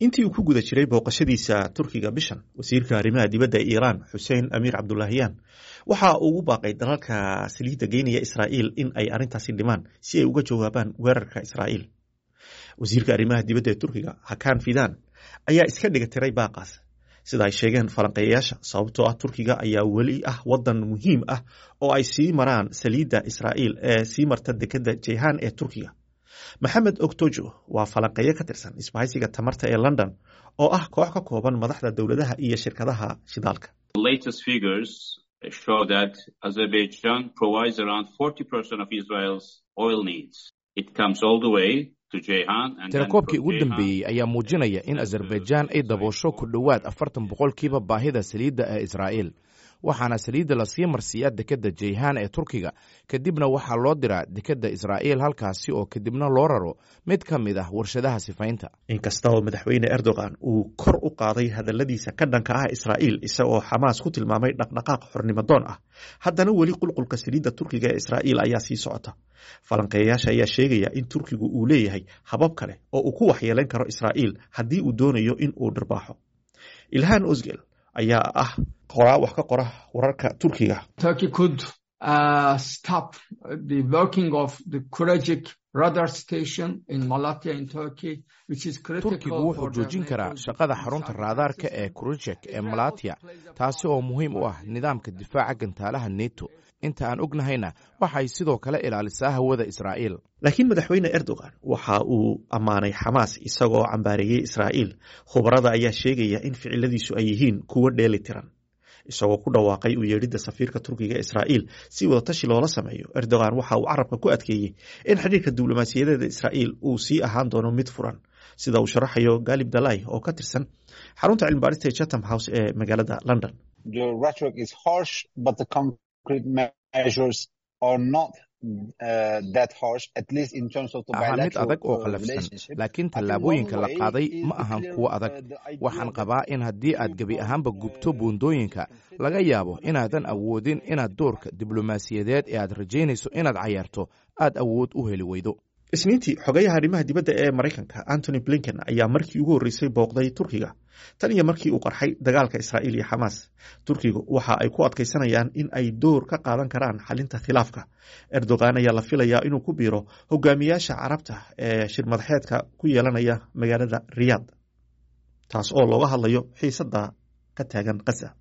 intii uu ku guda jiray booqashadiisa turkiga bishan wasiirka arrimaha dibadda ee iiraan xuseen amiir cabdulaahiyaan waxa uu ugu baaqay dalalka saliidda geynaya israa'iil in ay arrintaasi dhimaan si ay uga jawaabaan weerarka israa'iil wasiirka arrimaha dibadda ee turkiga hakan fidan ayaa iska dhiga tiray baaqaas sida ay sheegeen falanqeeyayaasha sababtoo ah turkiga ayaa weli ah wadan muhiim ah oo ay sii maraan saliidda israa'iil ee sii marta dekadda jeyhan ee turkiga maxamed ogtojo waa falanqeeyo ka tirsan isbahaysiga tamarta ee london oo ah koox ka kooban madaxda dowladaha iyo shirkadaha shidaalka tirakoobkii ugu dambeeyey ayaa muujinaya in azerbaijaan ay daboosho ku dhowaad afartan boqolkiiba baahida saliidda ee israa'iil waxaana saliidda lasii marsiiyaa dekedda jeyhan ee turkiga kadibna waxaa loo diraa dekedda israa'iil halkaasi oo kadibna loo raro mid ka mid ah warshadaha sifaynta inkasta oo madaxweyne erdogan uu kor u qaaday hadalladiisa ka dhanka ah israa'iil isagoo xamaas ku tilmaamay dhaqdhaqaaq xornimadoon ah haddana weli qulqulka saliidda turkiga ee israa'iil ayaa sii socota falanqeeyayaasha ayaa sheegaya in turkigu uu leeyahay habab kale oo uu ku waxyeelayn karo israa'iil haddii uu doonayo in uu dhirbaaxo ilhan osgel ayaa ah qoraa wax ka qora wararka turkiga turkigu wuxuu joojin karaa shaqada xarunta raadaarka ee kurujek ee malatya taasi oo muhiim u ah nidaamka difaaca gantaalaha neto inta aan ognahayna waxay sidoo kale ilaalisaa hawada israa'iil laakiin madaxweyne erdogan waxa uu ammaanay xamaas isagoo cambaareeyey israa'iil khubarada ayaa sheegaya in ficiladiisu ay yihiin kuwo dheeli tiran isagoo ku dhawaaqay u yeedhidda safiirka turkiga israa'iil si wadatashi loola sameeyo erdogan waxa uu carabka ku adkeeyey in xidhiirka diblomaasiyadeeda israa'iil uu sii ahaan doono mid furan sida uu sharaxayo galib dalai oo ka tirsan xarunta cilmibaarista ee chatham house ee magaalada london ahaa mid adag oo qallafsan laakiin tallaabooyinka la qaaday ma ahan kuwo adag waxaan qabaa in haddii aad gebi ahaanba gubto buundooyinka laga yaabo inaadan awoodin inaad doorka diblomaasiyadeed ee aad rajaynayso inaad cayaarto aad awood u heli weydo isniintii xogayaha arrimaha dibadda ee maraykanka antony blinken ayaa markii ugu horreysay booqday turkiga tan iyo markii uu qarxay dagaalka israa'iil iyo xamaas turkigu waxa ay ku adkaysanayaan in ay door ka qaadan karaan xalinta khilaafka erdogan ayaa la filayaa inuu ku biiro hogaamiyaasha carabta ee shirmadaxeedka ku yeelanaya magaalada riyaad taas oo looga hadlayo xiisadda ka taagan khaza